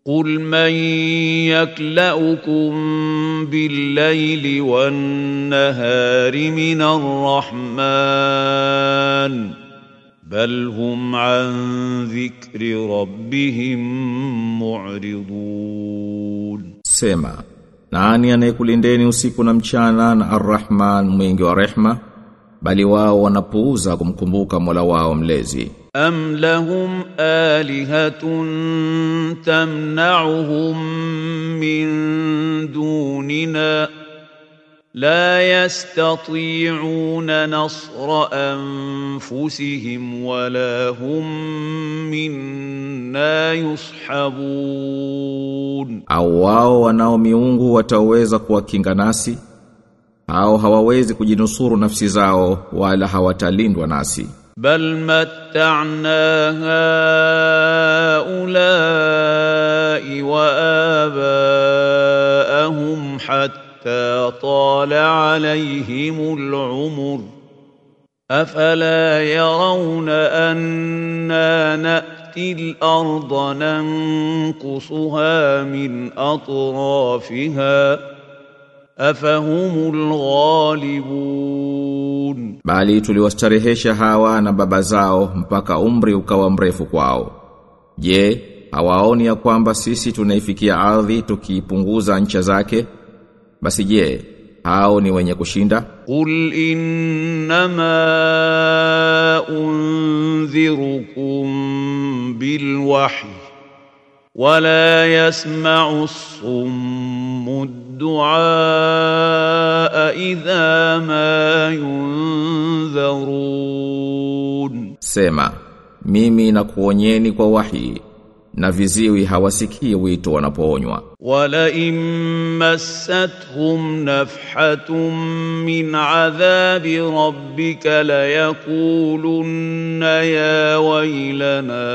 قل من يكلؤكم بالليل والنهار من الرحمن بل هم عن ذكر ربهم معرضون Sema, nani anayekulindeni usiku na mchana na Ar-Rahman mwingi wa rehma, bali wao wanapuuza kumkumbuka Mola wao mlezi. أم لهم آلهة تمنعهم من دوننا لا يستطيعون نصر أنفسهم ولا هم منا يصحبون Au wao wanao miungu wataweza kuwakinga nasi? Au hawawezi kujinusuru nafsi zao wala hawatalindwa nasi? بل متعنا هؤلاء وآباءهم حتى طال عليهم العمر أفلا يرون أنا نأتي الأرض ننقصها من أطرافها أفهم الغالبون Bali tuliwastarehesha hawa na baba zao mpaka umri ukawa mrefu kwao. Je, hawaoni ya kwamba sisi tunaifikia ardhi tukiipunguza ncha zake? Basi je, hao ni wenye kushinda? قل إنما أنذركم بالوحي ولا يسمع الصم الدعاء إذا ما ينذرون Sema, mimi nakuonyeni kwa wahi na viziwi hawasikii wito wanapoonywa. ولئن مستهم نفحة من عذاب ربك ليقولن يا ويلنا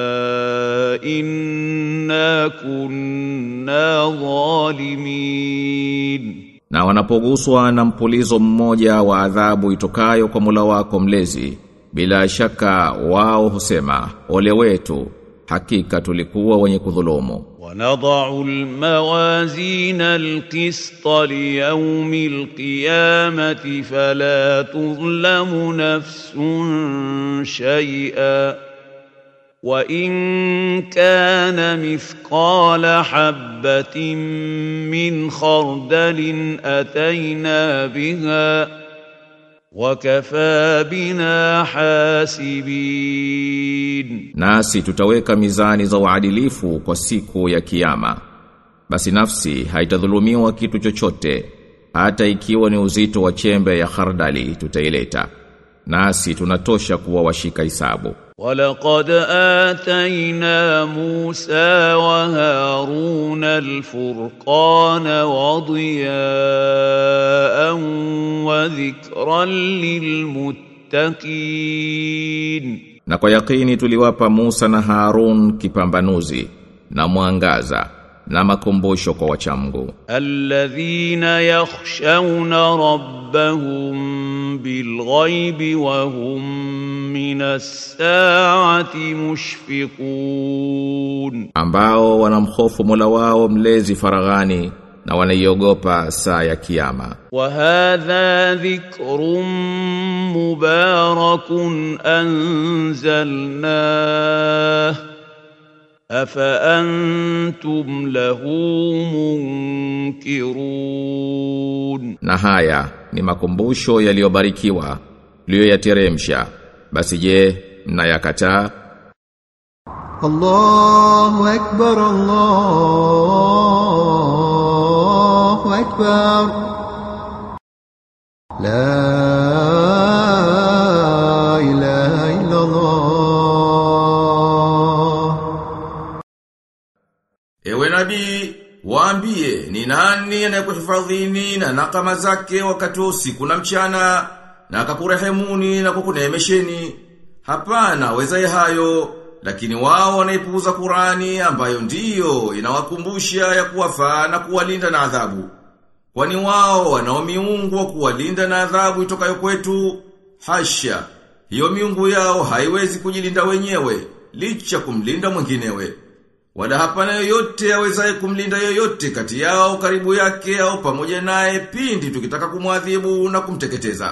إنا كنا ظالمين Na wanapoguswa na mpulizo mmoja wa adhabu itokayo kwa Mola wako mlezi, bila shaka wao husema, ole wetu, hakika tulikuwa wenye kudhulumu. ونضع الموازين القسط ليوم القيامة فلا تظلم نفس شيئا وإن كان مثقال حبة من خردل أتينا بها وكفى بنا حاسبين Nasi tutaweka mizani za uadilifu kwa siku ya kiyama. Basi nafsi haitadhulumiwa kitu chochote, hata ikiwa ni uzito wa chembe ya khardali tutaileta. Nasi tunatosha kuwa washika hisabu. ولقد آتينا موسى وهارون الفرقان وضياء وذكرا للمتقين Na kwa yakini tuliwapa Musa na Harun kipambanuzi na mwangaza na makumbusho kwa wachamgu. الذين يخشون ربهم بالغيب وهم من الساعة مشفقون ambao wanamhofu Mola wao mlezi faraghani na wanaiogopa saa ya kiyama. وهذا ذكر مبارك أنزلناه أفأنتم له منكرون Na haya ni makumbusho yaliyobarikiwa liyoyateremsha. Basi je, mnayakataa? الله أكبر الله أكبر لا إله إلا الله Ewe nabii, waambie ni nani anayekuhifadhini na nakama zake wakati wa usiku na mchana na akakurehemuni na kukuneemesheni. Hapana, wezaye hayo, lakini wao wanaipuuza Qurani ambayo ndiyo inawakumbusha ya kuwafaa na kuwalinda na adhabu. Kwani wao wanao miungu wa kuwalinda na adhabu itokayo kwetu? Hasha, hiyo miungu yao haiwezi kujilinda wenyewe, licha kumlinda mwinginewe. Wala hapana yoyote awezaye kumlinda yoyote kati yao karibu yake au pamoja naye pindi tukitaka kumwadhibu na kumteketeza.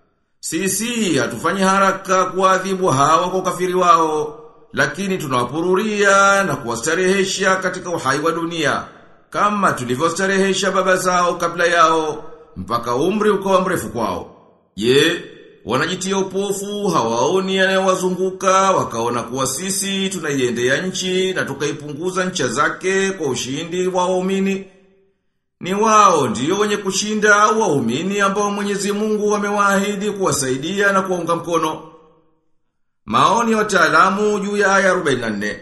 Sisi hatufanyi haraka kuadhibu hawa kwa ukafiri wao, lakini tunawapururia na kuwastarehesha katika uhai wa dunia, kama tulivyostarehesha baba zao kabla yao, mpaka umri ukawa mrefu kwao. Je, wanajitia upofu hawaoni yanayowazunguka wakaona kuwa sisi tunaiendea nchi na tukaipunguza ncha zake kwa ushindi wa waumini? Ni wao ndio wenye kushinda au waumini ambao Mwenyezi Mungu amewaahidi kuwasaidia na kuwaunga mkono. Maoni ya wataalamu juu ya aya 44.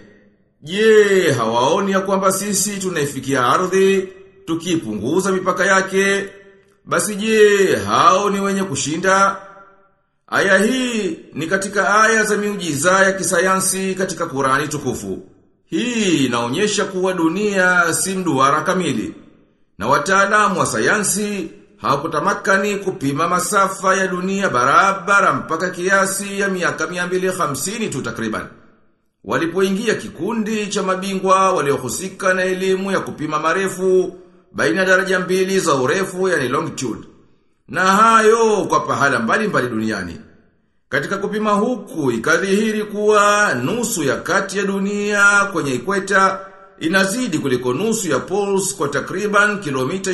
Je, hawaoni ya kwamba sisi tunaifikia ardhi tukipunguza mipaka yake? Basi je, hao ni wenye kushinda? Aya hii ni katika aya za miujiza ya kisayansi katika Qurani tukufu. Hii inaonyesha kuwa dunia si mduara kamili. Na wataalamu wa sayansi hawakutamakani kupima masafa ya dunia barabara mpaka kiasi ya miaka 250 tu takriban. Walipoingia kikundi cha mabingwa waliohusika na elimu ya kupima marefu baina ya daraja mbili za urefu yani longitude. Na hayo kwa pahala mbali mbali duniani. Katika kupima huku ikadhihiri kuwa nusu ya kati ya dunia kwenye ikweta inazidi kuliko nusu ya poles kwa takriban kilomita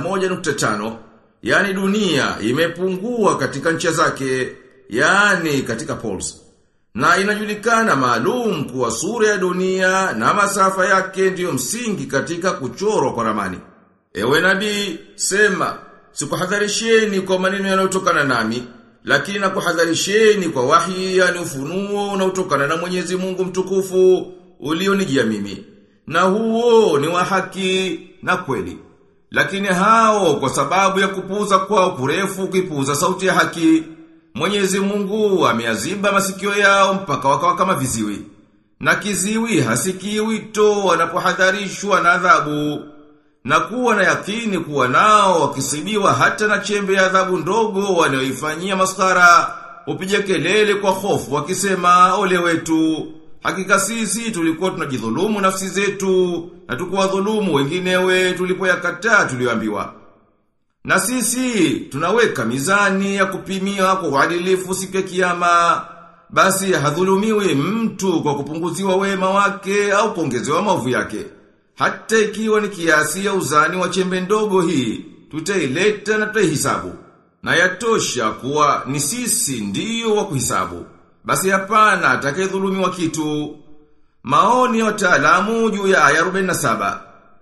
21.5. Yani dunia imepungua katika ncha zake, yani katika poles. Na inajulikana maalum kuwa sura ya dunia na masafa yake ndiyo msingi katika kuchorwa kwa ramani. Ewe nabii, sema, sikuhadharisheni kwa maneno yanayotokana nami, lakini nakuhadharisheni kwa wahi yani ufunuo unaotokana na Mwenyezi Mungu mtukufu ulionijia mimi. Na huo ni wa haki na kweli. Lakini hao kwa sababu ya kupuuza kwao kurefu kuipuuza sauti ya haki, Mwenyezi Mungu ameaziba masikio yao mpaka wakawa kama viziwi. Na kiziwi hasikii wito wanapohadharishwa na adhabu. Na kuwa na yakini kuwa nao wakisibiwa hata na chembe ya adhabu ndogo wanayoifanyia maskara, upige kelele kwa hofu wakisema ole wetu. Hakika sisi tulikuwa tunajidhulumu nafsi zetu na tukuwadhulumu wenginewe tulipoyakataa tulioambiwa. Na sisi tunaweka mizani ya kupimia kwa uadilifu siku ya kiyama. Basi hadhulumiwi mtu kwa kupunguziwa wema wake au kuongezewa maovu yake. Hata ikiwa ni kiasi ya uzani wa chembe ndogo hii, tutaileta na tutaihisabu. Na yatosha kuwa ni sisi ndiyo wa kuhisabu. Basi hapana atakayedhulumiwa kitu. Maoni ya wataalamu juu ya aya 47.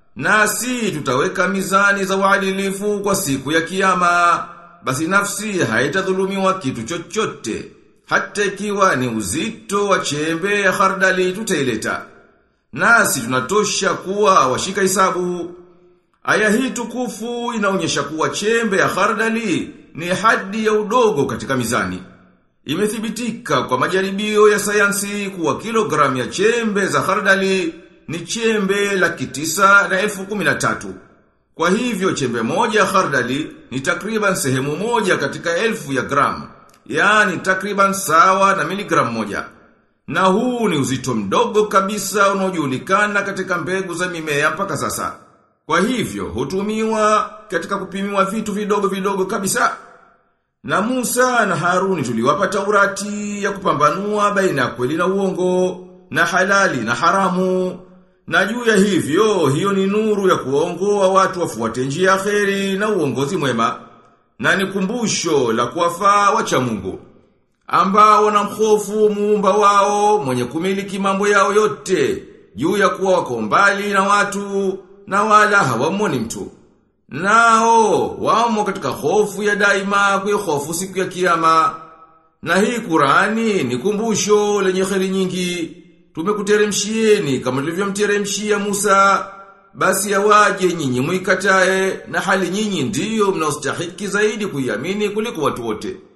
Nasi tutaweka mizani za uadilifu kwa siku ya kiyama. Basi nafsi haitadhulumiwa kitu chochote. Hata ikiwa ni uzito wa chembe ya khardali tutaileta. Nasi tunatosha kuwa washika hisabu. Aya hii tukufu inaonyesha kuwa chembe ya khardali ni hadi ya udogo katika mizani. Imethibitika kwa majaribio ya sayansi kuwa kilogramu ya chembe za khardali ni chembe laki tisa na elfu kumi na tatu. Kwa hivyo chembe moja ya khardali ni takriban sehemu moja katika elfu ya gramu, yaani takriban sawa na miligramu moja. Na huu ni uzito mdogo kabisa unaojulikana katika mbegu za mimea mpaka sasa. Kwa hivyo hutumiwa katika kupimiwa vitu vidogo vidogo kabisa. Na Musa na Haruni tuliwapa Taurati ya kupambanua baina ya kweli na uongo, na halali na haramu. Na juu ya hivyo, hiyo ni nuru ya kuongoa watu wafuate njia ya kheri na uongozi mwema. Na ni kumbusho la kuwafaa wacha Mungu. Ambao wanamhofu muumba wao mwenye kumiliki mambo yao yote, juu ya kuwa wako mbali na watu na wala hawamoni mtu. Nao, wamo katika hofu ya daima kwa hofu siku ya kiyama. Na hii Qurani ni kumbusho lenye kheri nyingi. Tumekuteremshieni kama tulivyomteremshia Musa. Basi yawaje nyinyi muikatae na hali nyinyi ndiyo mnaostahiki zaidi kuiamini kuliko watu wote.